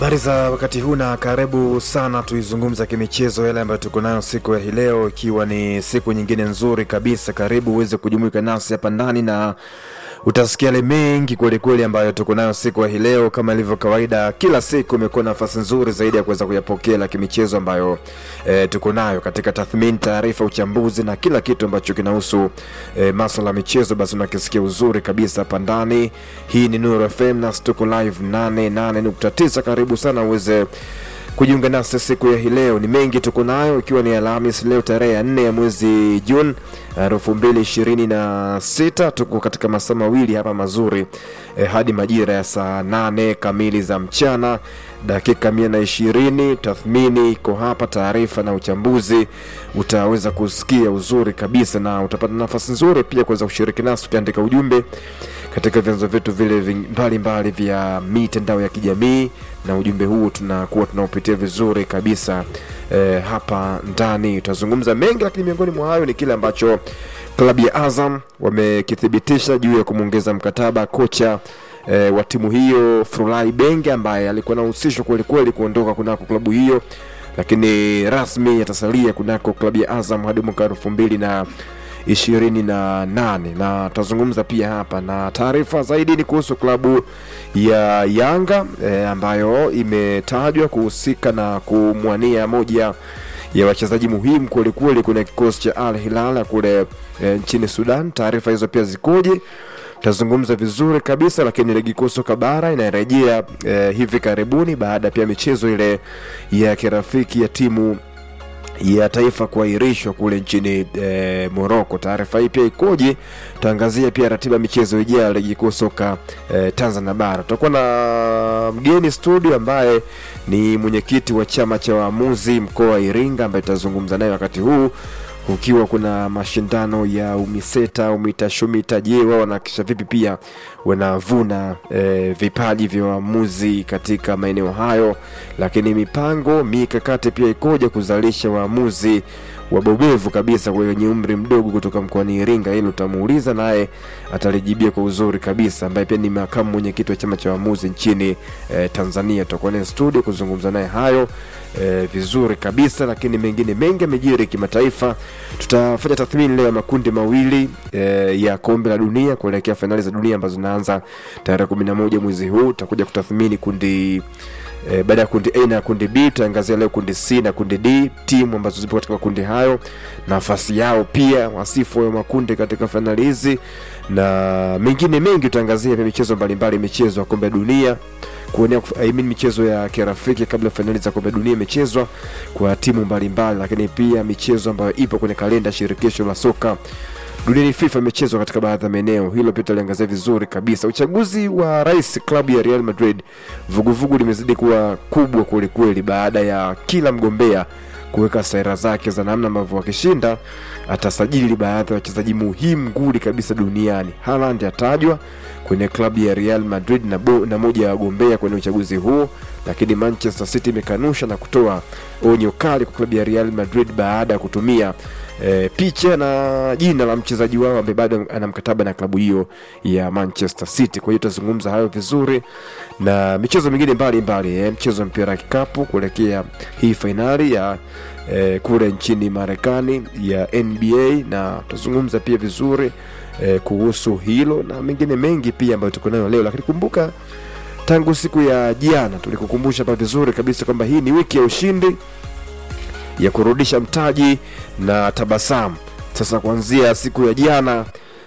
Habari za wakati huu na karibu sana, tuizungumza kimichezo yale ambayo tuko nayo siku ya hii leo, ikiwa ni siku nyingine nzuri kabisa. Karibu uweze kujumuika nasi hapa ndani na utasikia yale mengi kwelikweli ambayo tuko nayo siku ya hii leo. Kama ilivyo kawaida, kila siku imekuwa nafasi nzuri zaidi ya kuweza kuyapokea la kimichezo ambayo e, tuko nayo katika tathmini, taarifa, uchambuzi na kila kitu ambacho kinahusu e, maswala ya michezo, basi unakisikia uzuri kabisa hapa ndani. Hii ni Nuru FM na tuko live 88.9. Karibu sana uweze kujiunga nasi siku ya hii leo. Ni mengi tuko nayo, ikiwa ni Alhamis leo tarehe ya nne ya mwezi Juni elfu mbili ishirini na sita. Tuko katika masaa mawili hapa mazuri eh, hadi majira ya saa nane kamili za mchana dakika mia na ishirini. Tathmini iko hapa, taarifa na uchambuzi utaweza kusikia uzuri kabisa, na utapata nafasi nzuri pia kuweza kushiriki nasi ukiandika ujumbe katika vyanzo vyetu vile mbalimbali vya mitandao ya kijamii, na ujumbe huu tunakuwa tunaupitia vizuri kabisa eh, hapa ndani. Tutazungumza mengi, lakini miongoni mwa hayo ni kile ambacho klabu ya Azam wamekithibitisha juu ya kumwongeza mkataba kocha e, wa timu hiyo Furulai Benge ambaye alikuwa anahusishwa kwelikweli kuondoka kunako klabu hiyo, lakini rasmi atasalia kunako klabu ya Azam hadi mwaka elfu mbili na ishirini na nane na tutazungumza pia hapa na taarifa zaidi ni kuhusu klabu ya Yanga e, ambayo imetajwa kuhusika na kumwania moja ya wachezaji muhimu kwelikweli kwenye kikosi cha Al Hilal kule e, nchini Sudan. Taarifa hizo pia zikoje? Tutazungumza vizuri kabisa, lakini ligi kuu soka bara inarejea e, hivi karibuni baada pia michezo ile ya kirafiki ya timu ya taifa kuahirishwa kule nchini e, Morocco. Taarifa hii pia ikoje? Tutaangazia pia ratiba michezo ijayo ya ligi kuu soka e, Tanzania bara. Tutakuwa na mgeni studio ambaye ni mwenyekiti wa chama cha waamuzi mkoa wa Iringa ambaye tutazungumza naye wakati huu ukiwa kuna mashindano ya UMISETA UMITASHUMITA. Je, wao wanahakikisha vipi pia wanavuna e, vipaji vya waamuzi katika maeneo hayo, lakini mipango mikakati pia ikoje kuzalisha waamuzi wabobevu kabisa wenye umri mdogo kutoka mkoani Iringa. Hilo utamuuliza naye atalijibia kwa uzuri kabisa, ambaye pia ni makamu mwenyekiti wa chama cha waamuzi nchini e, Tanzania. Tutakuwa naye studio kuzungumza naye hayo e, vizuri kabisa, lakini mengine mengi yamejiri kimataifa. Tutafanya tathmini leo ya makundi mawili e, ya kombe la dunia kuelekea fainali za dunia ambazo zinaanza tarehe kumi na moja mwezi huu. Tutakuja kutathmini kundi E, baada ya kundi A na kundi B tutaangazia leo kundi C na kundi D, timu ambazo zipo katika makundi hayo, nafasi yao, pia wasifu wa makundi katika fainali hizi na mengine mengi. Tutaangazia pia michezo mbalimbali, michezo ya kombe dunia kuonea I mean, michezo ya kirafiki kabla fainali za kombe dunia imechezwa kwa timu mbalimbali, lakini pia michezo ambayo ipo kwenye kalenda ya shirikisho la soka duniani FIFA imechezwa katika baadhi ya maeneo. Hilo pia tutaliangazia vizuri kabisa. Uchaguzi wa rais klabu ya Real Madrid, vuguvugu limezidi kuwa kubwa kwelikweli, baada ya kila mgombea kuweka sera zake za namna ambavyo wakishinda atasajili baadhi ya wachezaji muhimu nguli kabisa duniani. Haaland atajwa kwenye klabu ya Real Madrid na, bo, na moja ya wagombea kwenye uchaguzi huo, lakini Manchester City imekanusha na kutoa onyo kali kwa klabu ya Real Madrid baada ya kutumia e, picha na jina la mchezaji wao ambaye bado ana mkataba na klabu hiyo ya Manchester City. Kwa hiyo tutazungumza hayo vizuri na michezo mingine mbalimbali e, mchezo wa mpira wa kikapu kuelekea hii fainali ya e, kule nchini Marekani ya NBA na tutazungumza pia vizuri e, kuhusu hilo na mengine mengi pia ambayo tuko nayo leo, lakini kumbuka tangu siku ya jana tulikukumbusha hapa vizuri kabisa kwamba hii ni wiki ya ushindi ya kurudisha mtaji na tabasamu. Sasa kuanzia siku ya jana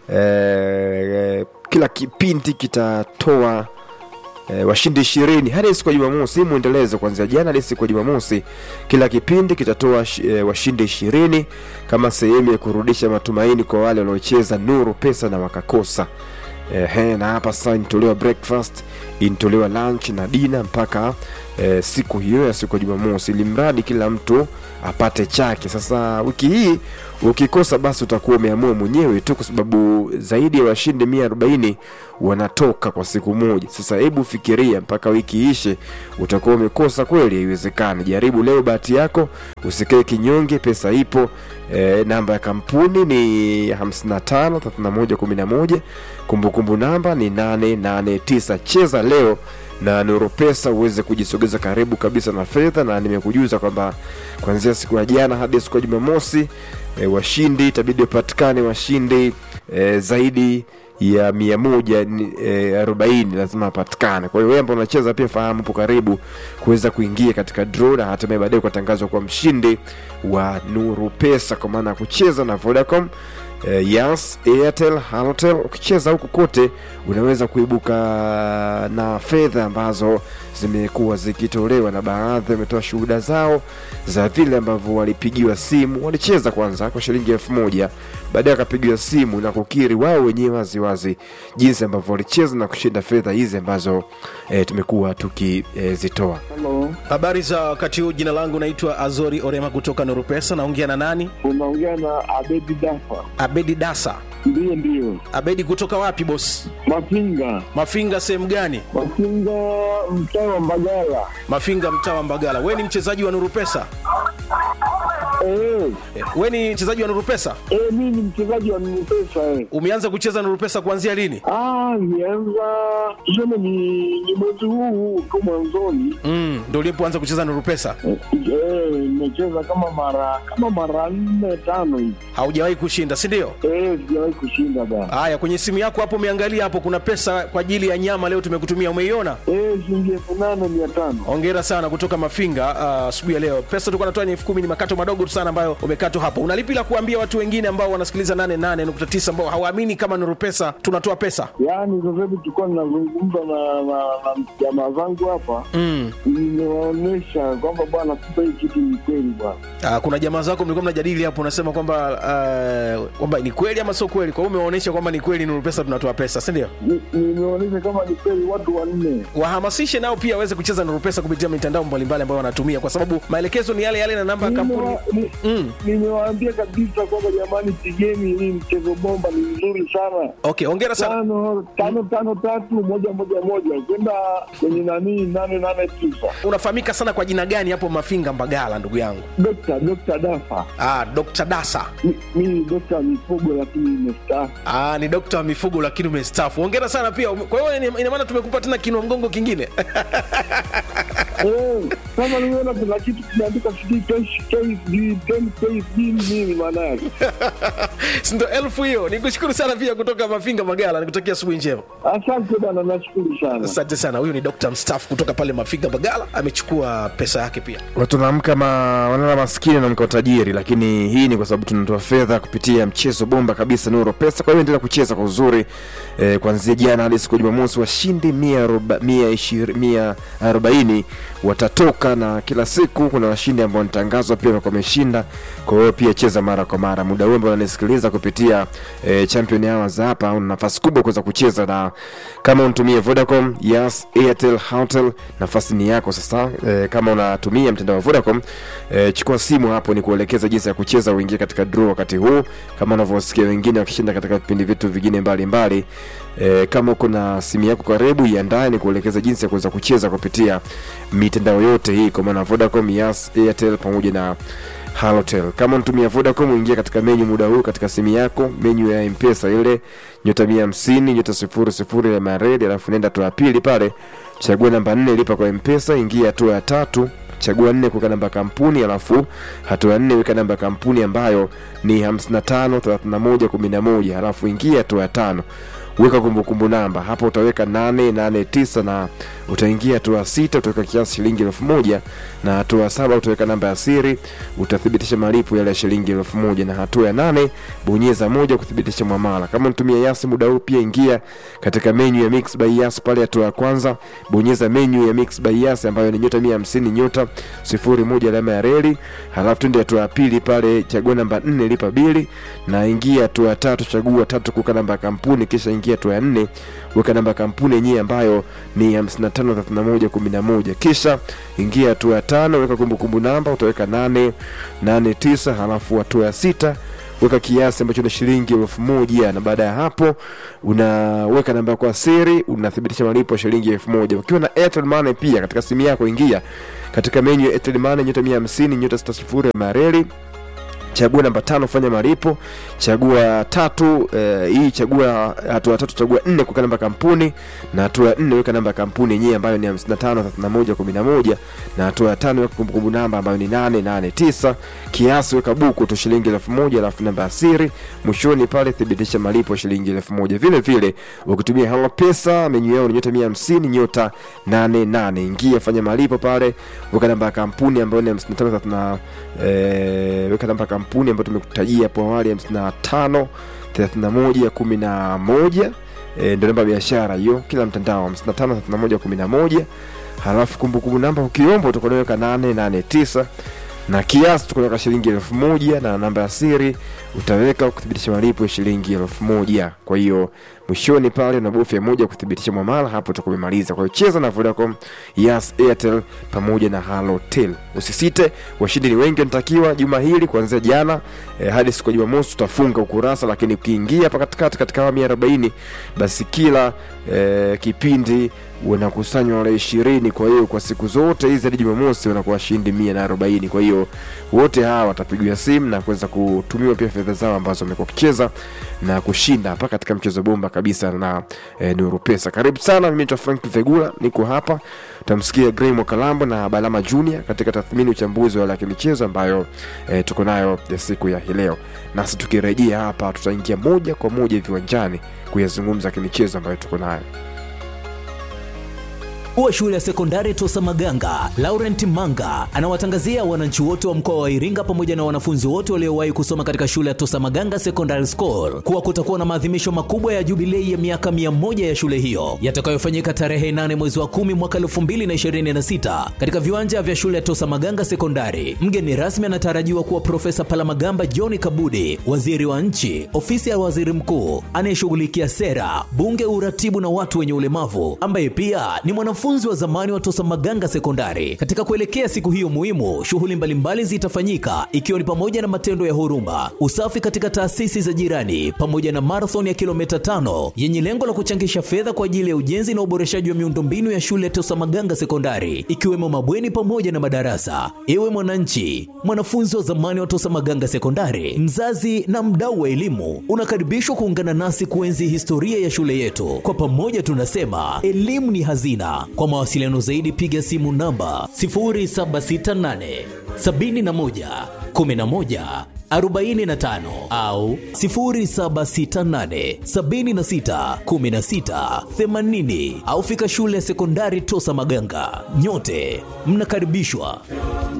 e, kila kipindi kitatoa e, washindi ishirini hadi siku ya Jumamosi. Mwendelezo kuanzia jana hadi siku ya Jumamosi, kila kipindi kitatoa e, washindi ishirini kama sehemu ya kurudisha matumaini kwa wale waliocheza Nuru Pesa na wakakosa. Ehe, na hapa sasa inatolewa breakfast, inatolewa lunch na dina mpaka e, siku hiyo ya siku ya Jumamosi, ili mradi kila mtu apate chake. Sasa wiki hii ukikosa, basi utakuwa umeamua mwenyewe tu, kwa sababu zaidi ya washindi mia arobaini wanatoka kwa siku moja. Sasa hebu fikiria, mpaka wiki ishe utakuwa umekosa kweli? Haiwezekani. Jaribu leo bahati yako, usikae kinyonge, pesa ipo. E, namba ya kampuni ni 55 31 11, kumbukumbu namba ni 889. Cheza leo na Nuru Pesa uweze kujisogeza karibu kabisa na fedha, na nimekujuza kwamba kuanzia siku ya jana hadi siku ya Jumamosi e, washindi itabidi wapatikane washindi e, zaidi ya mia moja ni- e, arobaini lazima apatikane. Kwa hiyo wewe ambao unacheza pia fahamu hapo karibu kuweza kuingia katika draw na hatimaye baadaye ukatangazwa kwa mshindi wa Nuru Pesa kwa maana ya kucheza na Vodacom eh, Yas, Airtel, Halotel. Ukicheza huku kote unaweza kuibuka na fedha ambazo zimekuwa zikitolewa, na baadhi wametoa shuhuda zao za vile ambavyo walipigiwa simu. Walicheza kwanza kwa shilingi elfu moja baadaye wakapigiwa simu na kukiri wao wenyewe waziwazi jinsi ambavyo walicheza na kushinda fedha hizi ambazo eh, tumekuwa tukizitoa. Halo, Habari za wakati huu, jina langu naitwa Azori Orema kutoka Nuru Pesa. Naongea na nani? unaongea na Abedi Dafa. Abedi Dasa. Ndiyo, ndiyo, Abedi kutoka wapi boss? Mafinga, Mafinga sehemu gani? Mafinga, mtaa wa Mbagala. Mafinga mtaa wa Mbagala. We ni mchezaji wa Nuru Pesa? Eh, Eh, We ni mchezaji wa Nuru Pesa? eh, mimi ni mchezaji wa Nupesa eh. Umeanza kucheza Nuru Pesa kuanzia lini? Ah, nianza tuseme ni, ni mwezi huu huu tu mwanzoni. Mm, ndio ulipoanza kucheza Nuru Pesa? Eh, eh, nimecheza kama mara kama mara nne tano hivi. Haujawahi kushinda, si ndio? Eh, sijawahi kushinda bana. Haya, kwenye simu yako hapo umeangalia hapo, kuna pesa kwa ajili ya nyama leo tumekutumia, umeiona? Eh, shilingi elfu nane mia tano. Hongera sana kutoka Mafinga ah, asubuhi ya leo. Pesa tulikuwa natoa ni elfu kumi, ni makato madogo tu sana ambayo umekatwa hapo. Unalipi la kuambia watu wengine ambao wanasikiliza 88.9 ambao hawaamini kama Nuru Pesa tunatoa pesa? Yaani sasa hivi tulikuwa ninazungumza na na na jamaa zangu hapa, Mm. nimewaonyesha kwamba bwana, kumbe hii kitu ni kweli bwana. Ah, kuna jamaa zako mlikuwa mnajadili hapo, unasema kwamba ah, kwamba ni kweli ama sio kweli. Kwa hiyo umewaonyesha kwamba ni kweli Nuru Pesa tunatoa pesa, si ndio? Ni- nimeonyesha kama ni kweli watu wanne. Wahamasishe nao pia waweze kucheza Nuru Pesa kupitia mitandao mbalimbali ambayo wanatumia, kwa sababu maelekezo ni yale yale na namba ya kampuni. Nimewa- ni- Mm. Nimewaambia kabisa kwamba jamani, pigeni hii mchezo bomba, ni mzuri sana. Okay, hongera sana. Tano tano tano tatu moja moja moja kwenda kwenye nani nane nane tisa. Unafahamika sana kwa jina gani hapo Mafinga Mbagala, ndugu yangu? Dokta Dokta Dafa, Ah, Dr. Dasa. Mi- mimi ni dokta wa mifugo lakini nimestaafu. Ah, ni dokta wa mifugo lakini umestaafu. Hongera sana pia. Kwa hiyo ina- ina maana tumekupa tena kinua mgongo kingine. Eh, kama nimeona kuna kitu kimeandika sijui KSD 10 KSD nini maana yake? Si ndo elfu hiyo. Nikushukuru sana pia kutoka Mafinga Magala. Nikutakia asubuhi njema. Asante bana, nashukuru sana. Asante sana. Huyu ni dokta mstaafu kutoka pale Mafinga Magala, amechukua pesa yake pia. watu wanaamka ma, wanala maskini na mko tajiri, lakini hii ni kwa sababu tunatoa fedha kupitia mchezo bomba kabisa Nuru Pesa. Kwa hiyo endelea kucheza kwa uzuri eh, kuanzia jana hadi siku ya Jumamosi, washindi mia aroba- mia ishiri- mia arobaini watatoka, na kila siku kuna washindi ambao wanatangazwa pia wamekuwa wameshinda. Kwa hiyo pia cheza mara kwa mara. Muda huu ambao unanisikiliza kupitia eh, Champion Hours hapa, una nafasi kubwa kuweza kucheza, na kama unatumia Vodacom, Yas, Airtel, Houtel, nafasi ni yako sasa. Eh, kama unatumia mtandao wa Vodacom eh, chukua simu hapo, ni kuelekeza jinsi ya kucheza, uingie katika draw wakati huu, kama unavyosikia wengine wakishinda katika vipindi vitu vingine mbalimbali. E, kama uko na simu yako karibu, iandae ni kuelekeza jinsi ya kuweza kucheza kupitia mitandao yote hii, kwa maana Vodacom, Yas, Airtel pamoja na Halotel. Kama unatumia Vodacom, uingia katika menyu muda huu katika simu yako, menyu ya M-Pesa ile nyota 150 nyota 00 ya maredi, alafu nenda hatua ya pili pale, chagua namba 4 lipa kwa M-Pesa, ingia hatua ya tatu chagua nne kuweka namba ya kampuni alafu hatua ya nne weka namba ya kampuni ambayo ni 55 31 11 alafu ingia hatua ya tano weka kumbukumbu namba hapo utaweka 889 na utaingia hatua ya sita utaweka kiasi shilingi elfu moja na hatua ya saba utaweka namba ya siri utathibitisha malipo yale ya shilingi elfu moja na hatua ya nane bonyeza moja kuthibitisha mwamala kama unatumia yasi muda huu pia ingia katika menyu ya mix by yas pale hatua ya kwanza bonyeza menyu ya mix by yas ambayo ni nyota 150 nyota sifuri moja alama ya reli halafu tuende hatua ya pili pale chagua namba 4 lipa bili na ingia hatua ya tatu chagua tatu kuweka namba ya kampuni kisha ingia hatua ya nne weka namba ya kampuni yenyewe ambayo ni 553111 kisha ingia hatua ya tano weka kumbukumbu namba utaweka 889 halafu hatua ya sita weka kiasi ambacho ni shilingi elfu moja na baada ya hapo unaweka namba yako ya siri unathibitisha malipo ya shilingi elfu moja ukiwa na Airtel Money pia katika simu yako ingia katika menyu ya Airtel Money nyota 150 nyota 60 ya mareli chagua namba tano fanya malipo chagua tatu eh, hii chagua hatua tatu chagua nne kuweka namba ya kampuni na hatua ya nne weka namba ya kampuni yenyewe ambayo ni 55 31 11 na hatua ya tano weka kumbukumbu namba ambayo ni 889 kiasi weka buku tu shilingi elfu moja alafu namba ya siri mwishoni pale thibitisha malipo shilingi elfu moja vile vile ukitumia hela pesa menyu yao ni nyota 150 nyota 88 ingia fanya malipo pale weka namba ya kampuni ambayo ni 55 30 eh, weka namba ya kampuni ambayo tumekutajia hapo awali 55 31 11 e, ndio namba ya biashara hiyo kila mtandao 55 31 11 halafu kumbukumbu namba ukiomba utakuweka 889 na kiasi tukuweka shilingi elfu moja na namba ya siri utaweka kuthibitisha malipo ya shilingi elfu moja kwa hiyo mwishoni pale unabofya moja kuthibitisha mwamala hapo utakuwa umemaliza kwa hiyo cheza na vodacom yas airtel pamoja na halotel usisite washindi ni wengi wanatakiwa juma hili kuanzia jana eh, hadi siku ya jumamosi tutafunga ukurasa lakini ukiingia hapa katikati katika awamu ya 40 basi kila eh, kipindi wanakusanywa wale ishirini kwa hiyo kwa siku zote hizi hadi jumamosi wanakuwa washindi mia na arobaini kwa hiyo wote hawa watapigiwa simu na kuweza kutumiwa pia fedha zao ambazo wamekuwa wakicheza na kushinda hapa katika mchezo bomba kabisa na e, nuru pesa karibu sana mimi naitwa frank vegula niko hapa utamsikia grey mwakalambo na balama junior katika tathmini uchambuzi wa laki michezo ambayo e, tuko nayo ya siku ya hii leo nasi tukirejea hapa tutaingia moja kwa moja viwanjani kuyazungumza kimichezo ambayo tuko nayo Mkuu wa shule ya sekondari Tosa Maganga, Laurent Manga, anawatangazia wananchi wote wa mkoa wa Iringa pamoja na wanafunzi wote waliowahi kusoma katika shule ya Tosa Maganga Secondary School kuwa kutakuwa na maadhimisho makubwa ya jubilei ya miaka 100 ya shule hiyo yatakayofanyika tarehe 8 mwezi wa 10 mwaka 2026 katika viwanja vya shule ya Tosa Maganga Sekondari. Mgeni rasmi anatarajiwa kuwa Profesa Palamagamba John Kabudi, waziri wa nchi, ofisi ya waziri mkuu anayeshughulikia sera, bunge, uratibu na watu wenye ulemavu, ambaye pia ni mwanafunzi wa zamani wa Tosa Maganga Sekondari. Katika kuelekea siku hiyo muhimu, shughuli mbalimbali zitafanyika ikiwa ni pamoja na matendo ya huruma, usafi katika taasisi za jirani, pamoja na marathon ya kilomita tano yenye lengo la kuchangisha fedha kwa ajili ya ujenzi na uboreshaji wa miundombinu ya shule ya Tosa Maganga Sekondari, ikiwemo mabweni pamoja na madarasa. Ewe mwananchi, mwanafunzi wa zamani wa Tosa Maganga Sekondari, mzazi na mdau wa elimu, unakaribishwa kuungana nasi kuenzi historia ya shule yetu. Kwa pamoja tunasema elimu ni hazina. Kwa mawasiliano zaidi piga simu namba 0768 71 11 45 au 0768 76 16 80 au fika shule ya sekondari Tosa Maganga. Nyote mnakaribishwa.